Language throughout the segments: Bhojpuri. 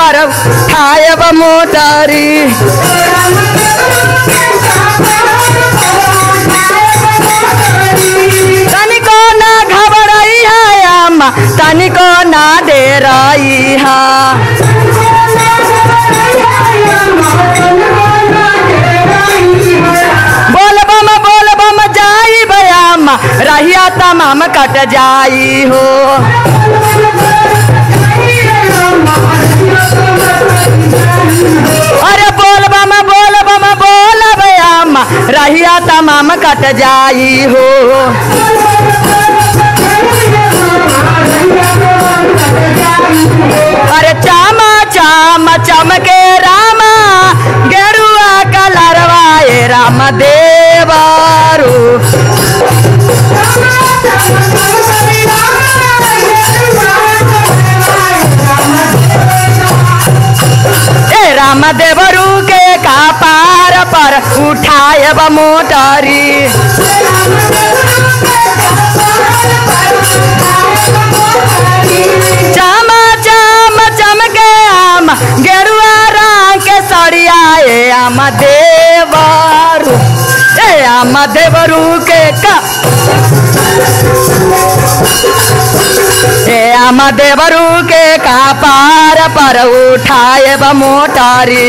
पर उठायब मोटारी तनिको ना घबराई है अम्मा तनिको ना डेराई है बोल बम बोल बम जाई बयामा रहिया तमाम कट जाई हो अरे बोल बम बोल बम बोल बयामा रहिया तमाम कट जाई हो अरे चामा चामा चमके रामा गेरुआ कलरवा ए राम देवारू ए राम देवरू के का पार पर उठायब मोटारी चामा चाम चमके आम गेरुआ रंग के सड़िया ए आम देवरू ए आम देवरू के का ए आम देवरू के का पार पर उठाएब मोटारी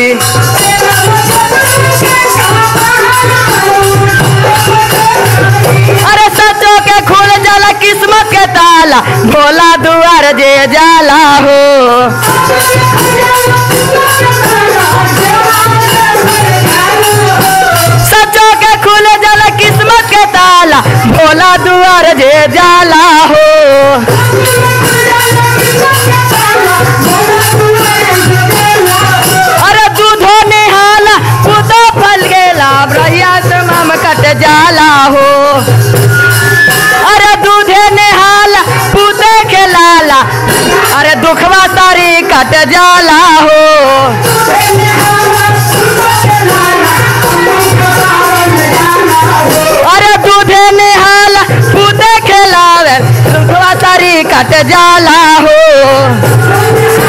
अरे सचो के खुल जाला किस्मत के ताला भोला दुआर जे जाला हो सचो के खुल जाला किस्मत के ताला भोला दुआर जे जाला हो अरे दूधो निहाला पुतो फल गेला ब्रहिया से मम कट जाला हो अरे दूधे नेहाला पूते खेलाला अरे दुखवा तारी कट जाला हो अरे दूधे नेहाला पूते खेलावे दुखवा तारी कट जाला हो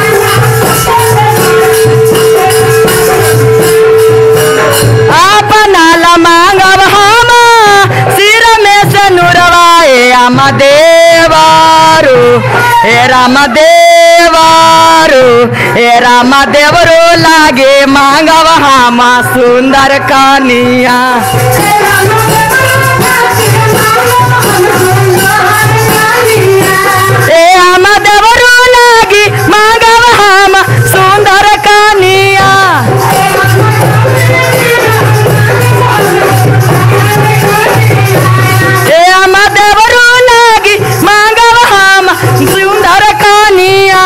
अपना ला मांगब हम सिर में से नुरवाए राम देवारू हे राम देवारू हे राम देवरू लागे मांगब हम सुंदर कनिया ए राम देवरू लागी मांगब हम सुंदर कनिया ए राम देवरू लागी मांगब हम सुंदर कनिया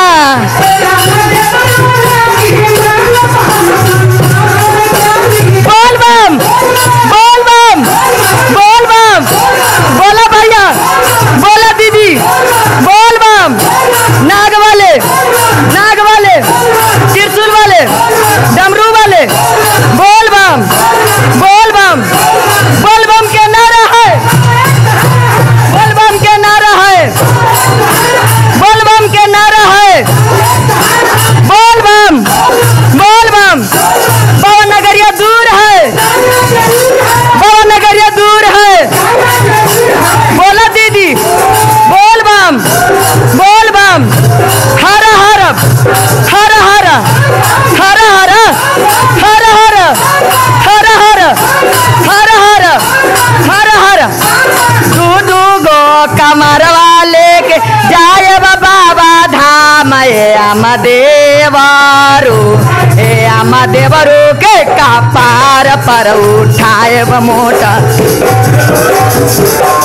बोल बम बोल बम बोल बम बोला भैया बोला दीदी बोल बम नाग वाले नाग वाले त्रिशूल वाले डमरू वाले बोल बम बोल बम बोल बम के नारा है बोल बम के नारा है बोल बम के नारा है बोल बम बोल बम पवन नगरिया दूर है पवन नगरिया दूर है बोला दीदी बोल बम बोल बम हर हर हर हर हर हर हर हर हर हर हर हर हर हर दू दू गो कमर वाले के जाय बाबा धाम ए आम देवारू ए आम देवरू के कपार पर उठाए मोटा